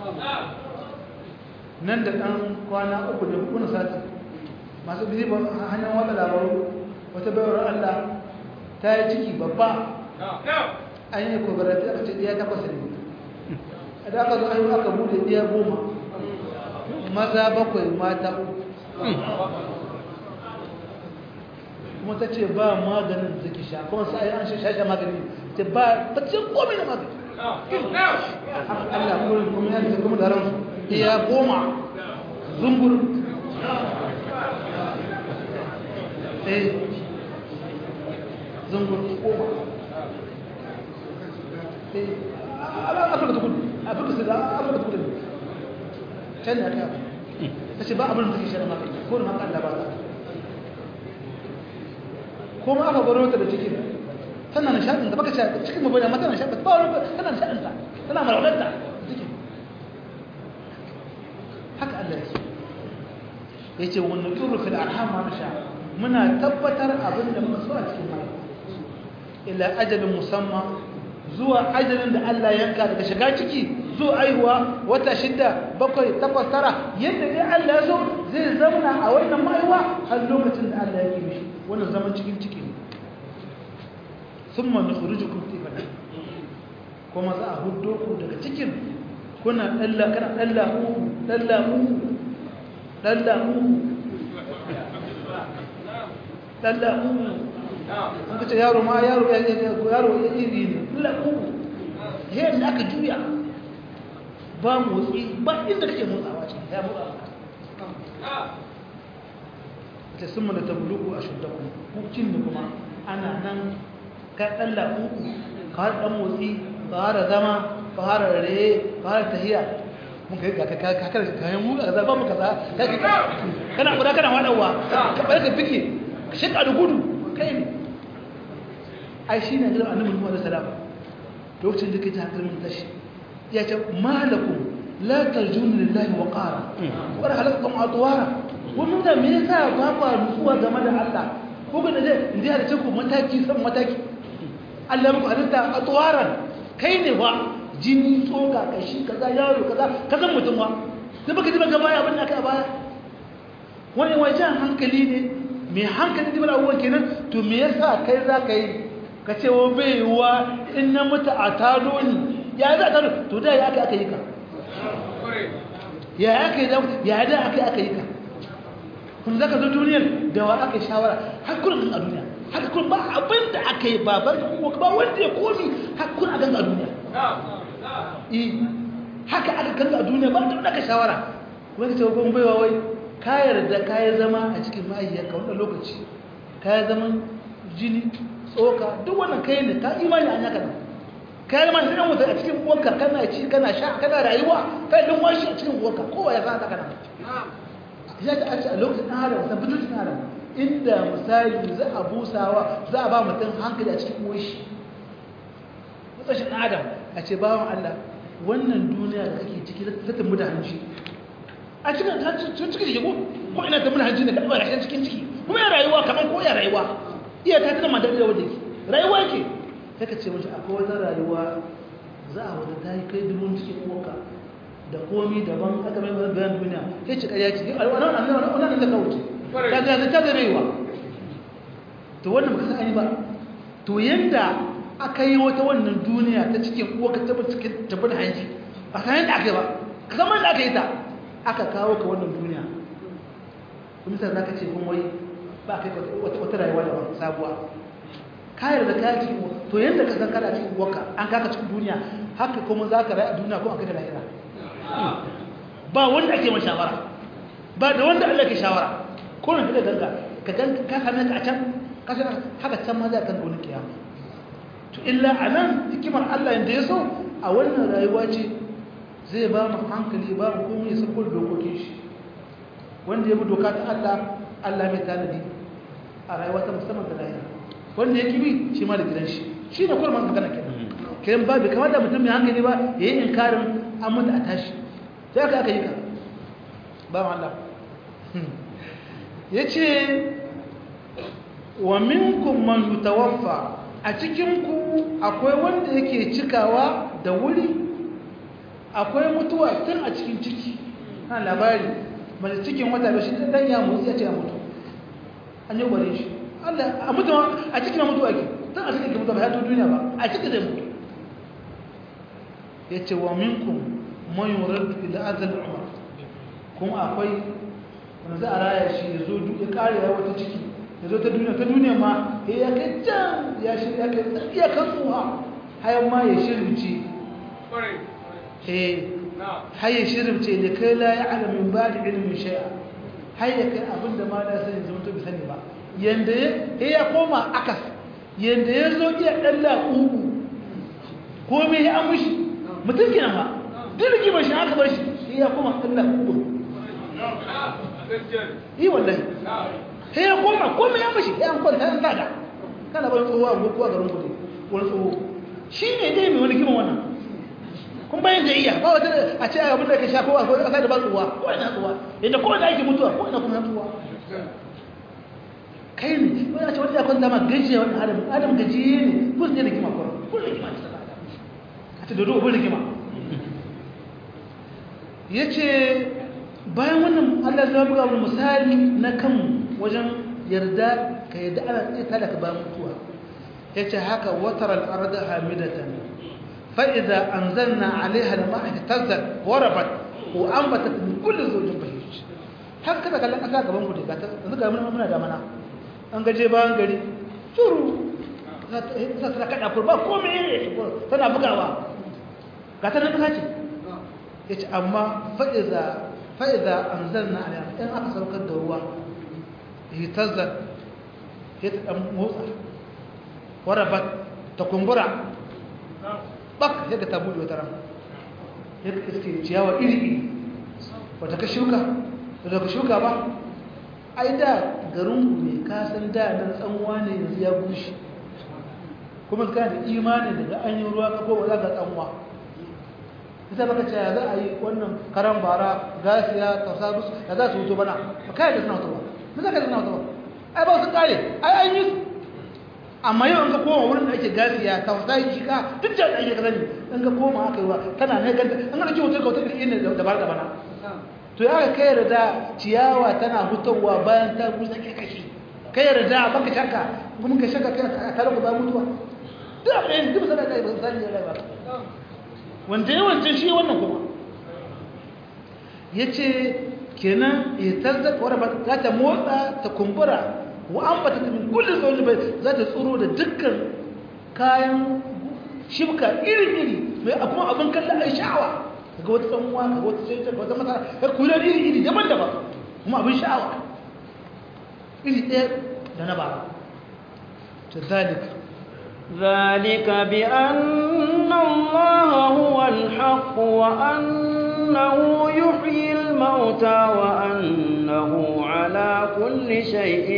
nan da ɗan kwana uku da kuna sati masu bizi ba hanyar wata labaru wata bayar Allah ta yi ciki babba an yi kogarati aka ce ɗaya takwas ne da aka zo ayyuka aka bude ɗaya goma maza bakwai mata uku kuma ta ce ba maganin da ke sha kuma sai an sha sha magani ta ba ta ce komai da magani Allah kuma kuma ya ce kuma da ransu iya goma zumbur eh zumbur goma eh afirka ta kudu afirka su da afirka ta kudu can da ta ta ce ba abin da take shi da magani ko da maka Allah ba ta kuma aka gwaro ta da cikin tana nishaɗin da baka ce cikin mabai da mata nishaɗin ba wani tana nishaɗin ta tana maraunar cikin haka Allah ya ya ce wani turu fil arham ma nasha muna tabbatar abin da muka so a cikin mai ila ajalin musamman zuwa ajalin da Allah yanka daga shiga ciki zuwa aihuwa wata shida bakwai takwas tara yadda dai Allah ya so zai zauna a wannan maiwa har lokacin da Allah yake mishi wannan zaman cikin ciki ne thumma nukhrijukum tiflan kuma za a huddo ku daga cikin kuna dalla kana dalla mu dalla mu dalla mu dalla mu an kace yaro ma yaro ya yaro ya iri ne dalla mu yadda aka juya ba motsi ba inda kake motsawa ce ya motsa ta sun mana tabluku a shuddakun hukuncin da kuma ana nan ka ɗan lafuku ka har ɗan motsi ka har zama ka har rere ka har tahiya mun kai ga kakar kayan mu a zaba muka za kana kuda kana waɗawa ka ɓar ka fike ka shaka da gudu kai ne ai shi ne jiran annabi muhammadu salama lokacin da kake hankalin tashi ya ce malakum la tarjuna lillahi wa qara wa halakakum atwara wannan da me yasa ba ku nutsuwa game da Allah ko ga da inda ya ce ku mataki san mataki Allah muku halitta atwaran kai ne wa jini tsoka kashi kaza yaro kaza kaza mutum wa da baka ji baka baya abin da aka baya wani wajen hankali ne mai hankali da abubuwan kenan to me yasa kai za ka yi ka ce wa bai wa in na mutu a tado ni ya za a tado to da ya aka aka yi ka ya aka yi ya da aka aka yi ka kun za ka zo duniyar da wa aka yi shawara hakurin a duniya hakurin ba abin da aka yi ba ba wanda ya komi hakurin a ganga a duniya haka aka ganga a duniya ba da aka shawara kuma ka ce wa baiwa wai ka yarda ka yi zama a cikin mahaifiyarka wannan lokaci ka yi zaman jini tsoka duk wannan kai ne ka imani an yaka ka yi zama shi ɗan wuta a cikin uwarka kana ci kana sha kana rayuwa ka yi washi a cikin uwarka kowa ya san kana ya ta ce a lokacin ɗan adam san bitin ɗan adam inda misali za a busawa za a ba mutum hankali a cikin uwar shi mutsashin ɗan adam a ce bawan Allah wannan duniya da kake ciki ta tumbu da hanci a cikin cikin ciki ko ko ina ta mun hanci ne kada ba rashin cikin ciki kuma ya rayuwa kaman ko ya rayuwa iya ta tana madar da wanda yake rayuwa yake sai ka ce mace akwai wata rayuwa za a wata ta yi kai dubun cikin koka da komi daban aka mai wani bayan duniya ya ce ƙarya ce wannan wannan da ka wuce ta ga ta da rayuwa to wannan baka san ani ba to yanda aka yi wata wannan duniya ta cikin koka ta cikin tabbata hanji a san yadda aka yi ba ka san da aka yi ta aka kawo ka wannan duniya misal za ka ce kun wai ba kai wata rayuwa da sabuwa kayar da kaya cikin to yadda ka san kada cikin uwarka an kaka cikin duniya haka kuma za ka rayu a duniya ko a kai da lahira ba wanda ake ma shawara ba da wanda Allah ke shawara ko na da ganka ka gan ka same ka a can ka san haka can ma za ka gani kiyama to illa anan hikimar Allah inda ya so a wannan rayuwa ce zai ba mu hankali ba mu komai ya sako dokokin shi wanda ya bi doka ta Allah Allah mai tanadi a rayuwa ta musamman da lahira wanda ya kibi shi ma da gidan shi shi ne kurman magana kenan kiran ba bai kamata mutum mai hankali ba ya yi inkarin an mutu a tashi sai aka aka yi ka ba ma Allah ya ce wa minkum man yutawaffa a cikinku akwai wanda yake cikawa da wuri akwai mutuwa tun a cikin ciki na labari mace cikin wata da shi dan ya mutu ya ce ya mutu an yi gware shi Allah a mutu a cikin mutu ake tun a cikin mutu ba ya to duniya ba a cikin zai mutu ya ce wa minkum man yurad ila azal umar kuma akwai wanda za a raya shi ya zo ya kare ya wata ciki ya zo ta duniya ta duniya ma ya kai can ya shi ya kai tsakiya kan tsuha hayan ma ya shirbice eh har ya shirbice da kai la ya alamin ba da ilimin shay'a har ya kai abinda ma da sani zama to bi sani ba yanda ya ya koma akas yanda ya zo iya dan laƙuƙu komai ya amushi mutum kenan ba duk rigimar shi aka bar shi ya koma dan laƙuƙu yi wallahi sai ya koma komai ya mashi ya kwanta ya tada kana bari tsohuwa a gokuwa garin kudu wani tsoho shi ne dai mai wani kima wannan kun bayan da iya ba wata a ce abin da ka sha kowa ko kasa da ba tsohuwa ko ina tsohuwa yadda kowa da ake mutuwa ko ina kuma tsohuwa kai ne wani a ce wata ya kwanta ma gajiya wani adam adam gajiye ne ko ne da kima kawai ko da kima ce a ce dodo ko da kima ya ce bayan wannan allah zama buga wani misali na kan wajen yarda ka yadda ana tsaye da ka ba mutuwa ya ce haka watar al'arda hamidatan fa'iza an zanna alaiha da ma'aiki tazzar warabat ko an bata tun kulle zojin fahimci haka kada kallon ƙasa gaban kudu ga ta zuga muna muna da mana an gaje bayan gari shuru za ta kaɗa kurba ko mai tana bugawa ga ta nan ƙasa ce ya ce amma fa'iza fa'iza an zanna alaiha in aka saukar da ruwa hitazar ya ta ɗan motsa warabat ta kumbura bak yadda ta buɗe wata ran yadda iske ciyawa iri-iri wata ka shuka wata ka shuka ba ai da garinku ne kasan da nan tsanwa ne yanzu ya bushe kuma kana da imani daga an yi ruwa ka koma za ka tsanwa ita baka ce ya za a yi wannan karan bara gasiya tausa musu ya za su wuto bana ba kai da suna wuto ba me za ka da suna wuto ba ai ba su kare ai an yi amma yau in ka koma wurin da ake gasiya tausa yi shika duk da ake ka sani in ka koma aka yi wa kana ne ganta an ga wutar ka wutar da inda da bar da bana to ya ka kai da ciyawa tana fitowa bayan ta busa ke kashi kai da baka shakka kuma ka shakka kai a tare ku ba mutuwa duk abin duk sanar da ba sani da ba wanda yawancin shi wannan kuma ya ce kenan ya tarzaka wadda ba za ta motsa ta kumbura wa an ba ta tafi kullum zaune bai za ta tsoro da dukkan kayan shibka iri-iri mai kuma abin kalla a sha'awa ga wata tsamuwa ga wata sai ga wata masara har kulan iri-iri daban-daban kuma abin sha'awa iri ɗaya da na ba ta zalika ذلك بأن الله هو الحق وأنه يحيي الموتى وأنه على كل شيء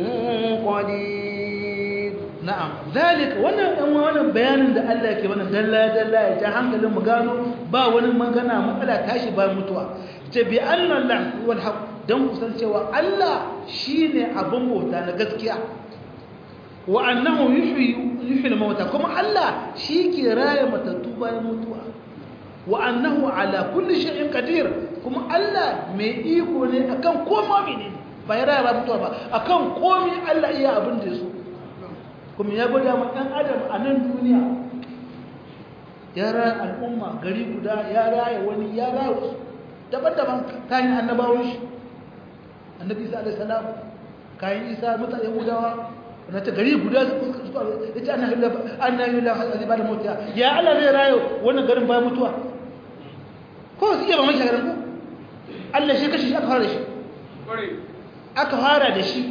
قدير نعم ذلك وانا وانا بيان da Allah yake wannan dalla dalla ya ta hankalin mu gano ba wani magana matsala tashi ba mutuwa ce bi anna Allah wal haq dan kusan cewa Allah shine abin bauta na gaskiya wa annahu yuhyi yuhyi al-mauta kuma Allah shi ke raya matattu bayan mutuwa wa annahu ala kulli shay'in qadir kuma Allah mai iko ne akan komai ne ba ya raya ba mutuwa ba akan komai Allah iya abin da yaso kuma ya gwada ma ɗan adam a nan duniya ya raya al'umma gari guda ya raya wani ya raya wasu daban-daban kayan annabawan shi annabi isa alaihi salam kayan isa mutane gudawa na ta gari guda ya ce ana yi lafi ba da mutuwa ya Allah zai rayo wannan garin bayan mutuwa ko su iya ba mashi garin ko Allah shi kashi shi aka fara da shi aka fara da shi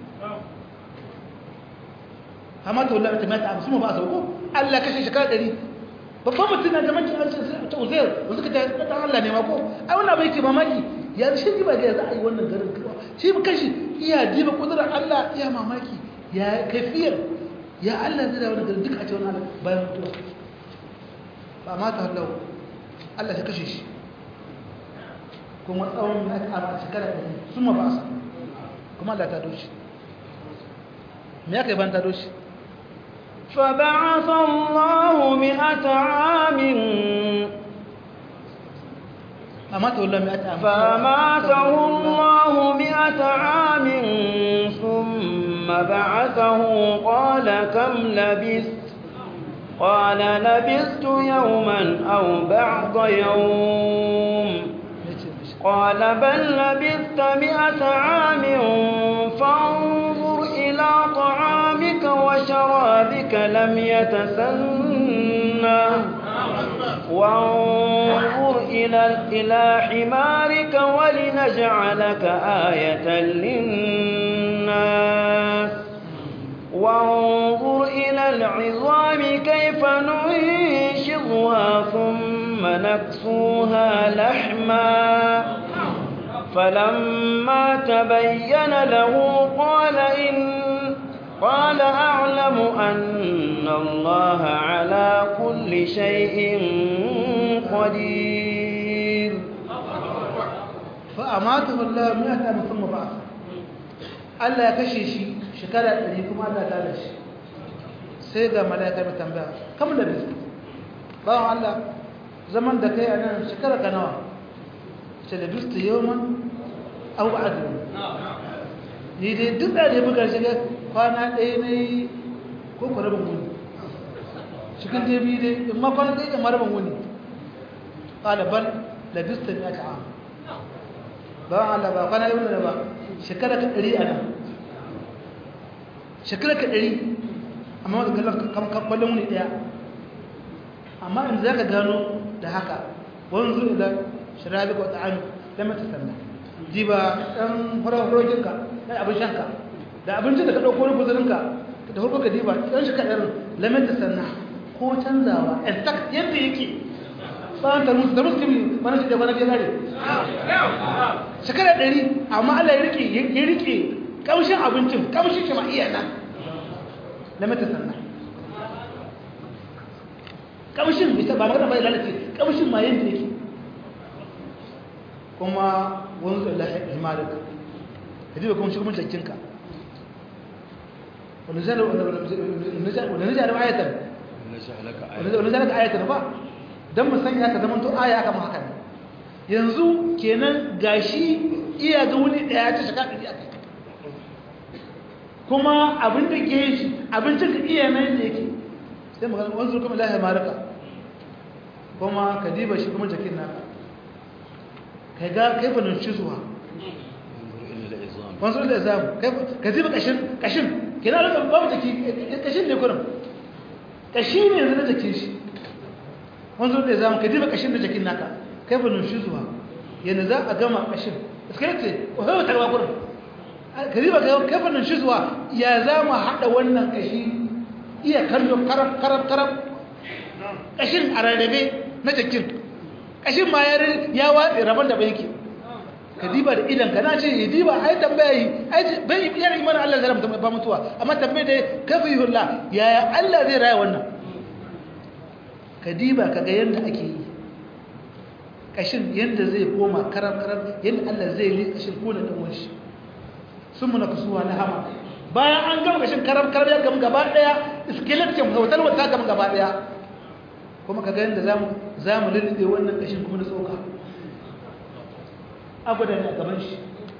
amma ta wula ta mata abu ba a sauko Allah kashe shekara ɗari babban mutum na da maki an ta uzair da suka ta ta Allah ne ma ko ai wannan bai ke mamaki ya shi ba ga za a yi wannan garin shi kashi iya diba kudurar Allah iya mamaki ya kafiyar ya Allah zai da wani garin duka a ce wani Allah bayan mutuwa ba ma ta hallau Allah ya kashe shi kuma tsawon na a shekara ɗari sun ma ba sa kuma Allah ta doshi me ya kai ban ta doshi فبعث الله مئة عام أماته الله مئة عام فأماته الله مئة عام ثم بعثه قال كم لبثت قال لبثت يوما أو بعض يوم قال بل لبثت مئة عام فانظر إلى طعامك وشرابك لم يتسنى وانظر إلى إلى حمارك ولنجعلك آية للناس وانظر إلى العظام كيف ننشضها ثم نكسوها لحما فلما تبين له قال إن قال أعلم أن الله على كل شيء قدير فأماته الله مئة عام ثم بعث Allah ya kashe shi shekara ɗari kuma Allah ta da shi sai ga mala'ika mai tambaya kam da bisu bawan Allah zaman da kai a nan shekara ka nawa ce da bisu yawon au adu ni dai duk da ya buga shiga kwana ɗaya na yi ko ku rabin wuni cikin dai biyu dai in ma kwana ɗaya ma rabin wuni ɗaliban labista ne a ta'a bawan Allah ba kwana yi wuni da ba shekara ka ɗari a nan shekara ka ɗari amma wadda kallon kwallon wuni ɗaya amma in za ka gano da haka wani zuwa da shirabi ko ta'ami da mata sannan ji ba ɗan faraurokinka ɗan abin shanka da abincin da ka ɗauko wani guzurinka da farko ka diba ɗan shi kaɗan lamata sannan ko canzawa exact yadda yake bayan ta musu da musulmi mana shi da wani gare shekara ɗari amma Allah ya rike ya rike kamshin abincin kamshin shi ma iya nan na mata sannan kamshin bai ba magana bai lalace kamshin ma yanda yake kuma wanzu Allah ya malik kaji ba kuma shi kuma jakinka wanda zai wanda zai da ayatan wanda zai da ayatan ba dan mu sanya ka zaman to aya kama haka ne yanzu kenan gashi iya ga wuni daya ta shaka ɗari a kai kuma abin da ke shi abincin ka iya nan da yake sai magana wanzu kuma lahi marika kuma ka diba shi kuma jakin naka kai ga kai fanin shi zuwa wanzu da zamu ka diba kashin kashin kina da babu jaki kashin ne kurin kashi ne yanzu na jakin shi wanzu da zamu ka diba kashin da jakin naka kai fanin shi zuwa yana za a gama kashin iskirce ko hawa tarwa kurin kariba ga kafanin shi zuwa ya za mu haɗa wannan ƙashi iya kallo karab karab karab ƙashin a rarrabe na jakin ƙashin ma ya watsi rabon da bai yake ka diba da idan ka na ce ya diba ai tambaya yi bai yana imanin Allah zai ramta ba mutuwa amma tambaya da kafa yi hulla yaya Allah zai raya wannan ka diba ka ga yadda ake yi ƙashin yadda zai koma karab karab yadda Allah zai yi ƙashin kone da wani sun muna kusuwa na hama bayan an gama kashin karam karam ya gama gaba daya skeleton hotel wata gama gaba daya kuma ka gani da zamu zamu lulluɓe wannan kashin kuma na tsoka abadan a gaban shi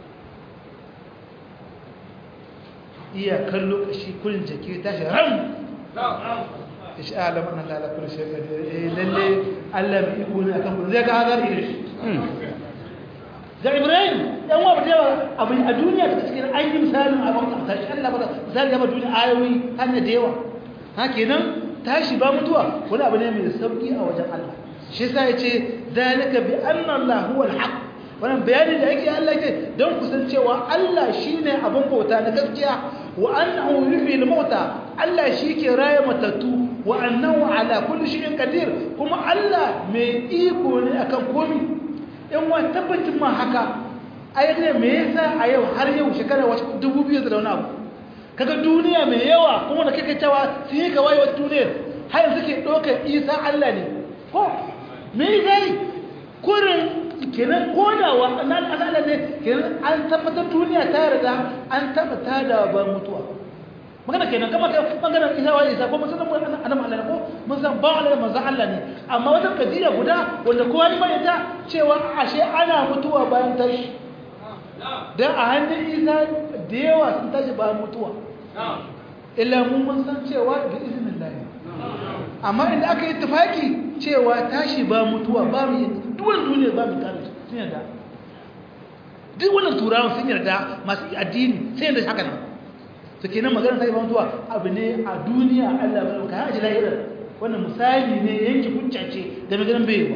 iya kallo kashi kullun jaki tashi ram ishi alam an Allah kullu shay qadir eh lalle Allah bi iko ne akan kullu zai ga hazar irin shi ga ibrahim dan wa bada yawa abin a duniya ta cikin an yi misalin abin da tashi Allah bada misali ya ba duniya ayoyi hannu da yawa ha kenan tashi ba mutuwa wani abu ne mai sauki a wajen Allah shi yasa yace zalika bi anna Allah huwa al-haq wannan bayanin da yake Allah yake don kusancewa Allah shine abin bauta na gaskiya wa annahu yuhyi al-mauta Allah shi ke raye matattu wa annahu ala kulli shay'in qadir kuma Allah mai iko ne akan komai in wani tabbacin ma haka ai ne me yasa a yau har yau shekara wata dubu biyu da wani abu kaga duniya mai yawa kuma da kake cewa sun yi kawai wata duniyar har yanzu ke ɗaukar isa Allah ne ko me zai kurin kenan kodawa na al'ala ne kenan an tabbatar duniya ta yarda an tabbata da ba mutuwa magana kenan kama kai bangaren isa wa isa ko mun san annabi Allah ne ko mun san ba Allah manzo Allah ne amma wata kadiya guda wanda kowa ne mai ta cewa ashe ana mutuwa bayan tashi dan a hannun isa da yawa sun tashi bayan mutuwa illa mun mun san cewa bi iznillah amma inda aka yi tafaki cewa tashi ba mutuwa ba mu duwan duniya ba mu tare sun yarda duk wannan turawan sun yarda masu addini sai yarda haka nan to kenan magana sai mutuwa abu ne a duniya Allah bai ka haji lahira wannan misali ne yanki hujja ce da maganar baiwa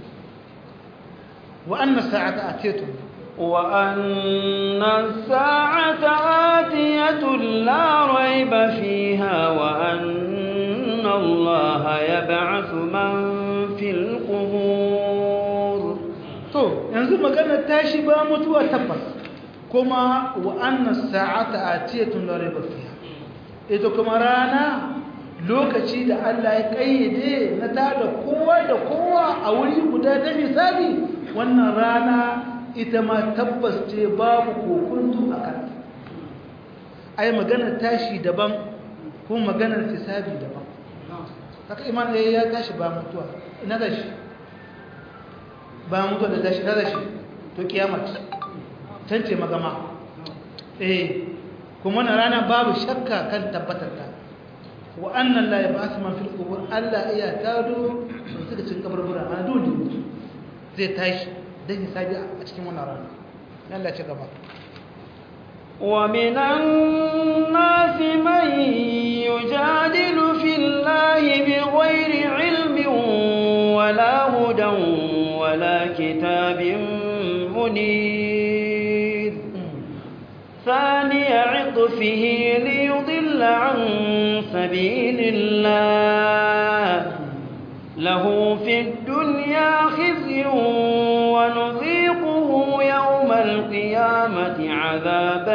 wa anna sa'ata atiyatu wa anna sa'ata atiyatu la rayba fiha wa anna Allah yab'athu man fil qubur to yanzu magana tashi ba mutuwa tabbas kuma wa anna sa'ata atiyatun la rayba fiha ita kuma rana lokaci da Allah ya kayyade na tada kowa da kowa a wuri guda da misali wannan rana ita ma tabbas ce babu kokuntu a kan ai maganar tashi daban kuma maganar hisabi daban haka iman ya tashi ba mutuwa ina da shi ba mutuwa da tashi da shi to kiyamat tance magama eh kuma na rana babu shakka kan tabbatarta wa annan la yab'ath man fil qubur alla iya tado suka cin kabarbura ana dole zai tashi dan hisabi a cikin wannan rana Allah ya ci gaba ومن الناس من يجادل في الله بغير علم ولا هدى ولا كتاب منير ثاني عطفه ليضل عن سبيل الله له في الدنيا خزي ونذيقه يوم القيامة عذاب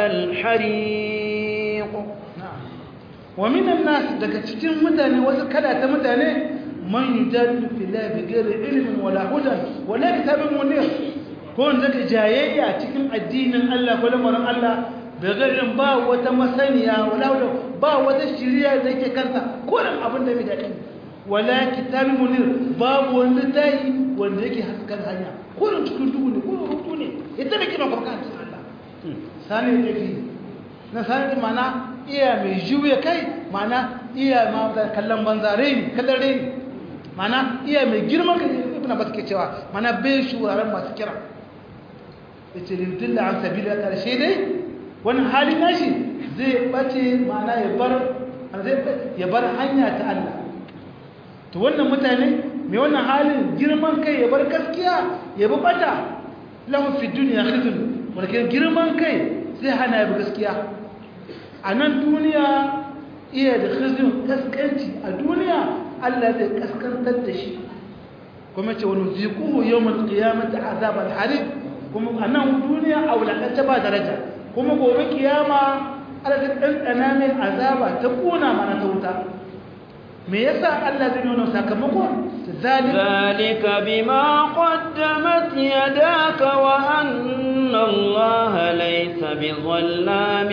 الحريق ومن الناس daga cikin mutane wasu kala ta mutane man yujadilu fillahi bighairi ilmin wala hudan wala kitabin munir ko wanda zaka jayayya cikin addinin Allah ko lamarin Allah bighairi ba wata masaniya wala ba wata shiriya da yake kanta ko dan abin da bai daɗi wala kitabin munir babu wanda tayi wanda yake haskan hanya ko dan cikin duhu ne ko rutu ne ita da kina farka cikin Allah sani da fi na sani mana iya mai juya kai mana iya ma kallon banzare ne kallon reni mana iya mai girman kai ibn abbas ke cewa mana bai shuraren masu kira yace lidilla an sabila karshe dai wannan hali nashi zai bace mana ya bar ya bar hanya ta Allah to wannan mutane mai wannan halin girman kai ya bar gaskiya ya bi bata lahum fi dunya khizn walakin girman kai zai hana ya bi gaskiya a nan duniya iya da khizin kaskanci a duniya Allah zai kaskantar da shi kuma ce wani zikuhu yawon kiyamata azabar harib kuma a nan duniya a wulakance ba daraja kuma gobe kiyama Allah zai ɗanɗana mai azaba ta ƙuna mana ta wuta me yasa Allah zai nuna sakamako ذلك بما قدمت يداك وأن الله ليس بظلام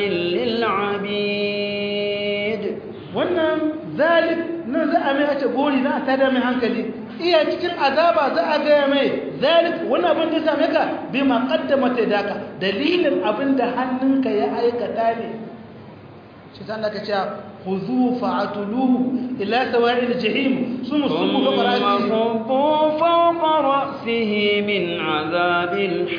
للعبيد wannan zalik nan za a mai a ce gori na ta da mai hankali iya cikin azaba za a gaya mai zalik wannan abin da same ka bi ma kaddama ta daka dalilin abin da hannunka ya aikata ne shi san da ka ce خذوه فاعتلوه إلى سواء الجحيم ثم صبوا فوق رأسه صبوا فوق رأسه من عذاب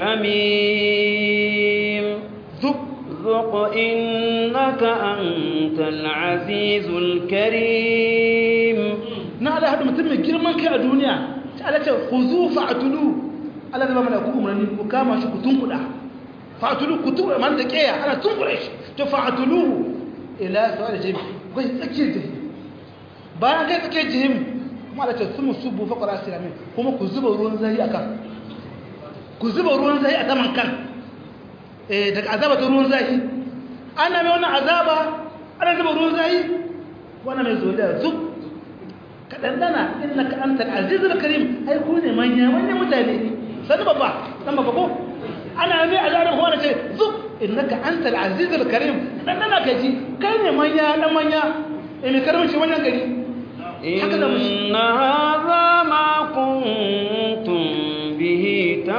الحميم ذق ذق إنك أنت العزيز الكريم نعلى هذا متم جرمان كي الدنيا تعالى خذوه فاعتلوه Allah zai ba mana ku umarni ku kama shi ku tunkuda fa'tulu ku tunkuda man da kiya ana tunkuda shi to fa'tuluhu ila su'al jahim kai tsakiyar jahim bayan kai tsakiyar jahim kuma da ce su musubu fa qara siramin kuma ku zuba ruwan zahi akan ku zuba ruwan zahi a saman kan eh daga azaba ta ruwan zahi ana mai wannan azaba ana zuba ruwan zahi wannan mai zo da zub ka dandana innaka antal azizul karim ai ku ne manya manya mutane sani babba dan babba ko ana mai azaba ko ce zub innaka antal azizul karim dan dana kaji kai ne manya dan manya eh me karamci wannan gari haka da mushi inna hadha ma kuntum bihi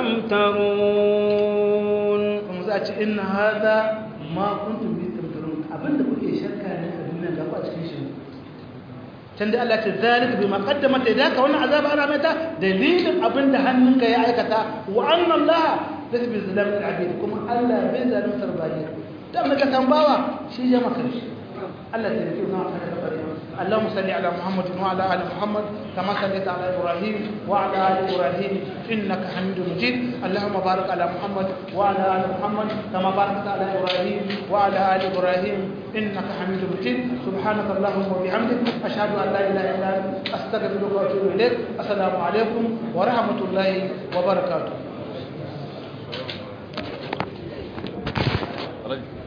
tamtarun kuma za a ce inna hadha ma kuntum bihi tamtarun abinda kuke shakka ne a duniya ga ku a cikin shi can da Allah ce zalika bima qaddamat yadaka wannan azaba ana mata dalilin abinda hannunka ya aikata wa anna Allah laysa bi zalamin abid kuma Allah bai zaluntar bayi dan maka tambawa shi ya maka shi Allah ta yi na kana da bari اللهم صل على محمد وعلى ال محمد كما صليت على ابراهيم وعلى ال ابراهيم انك حميد مجيد اللهم بارك على محمد وعلى ال محمد كما باركت على ابراهيم وعلى ال ابراهيم انك حميد مجيد سبحانك اللهم وبحمدك اشهد ان لا اله الا انت استغفرك واتوب اليك السلام عليكم ورحمه الله وبركاته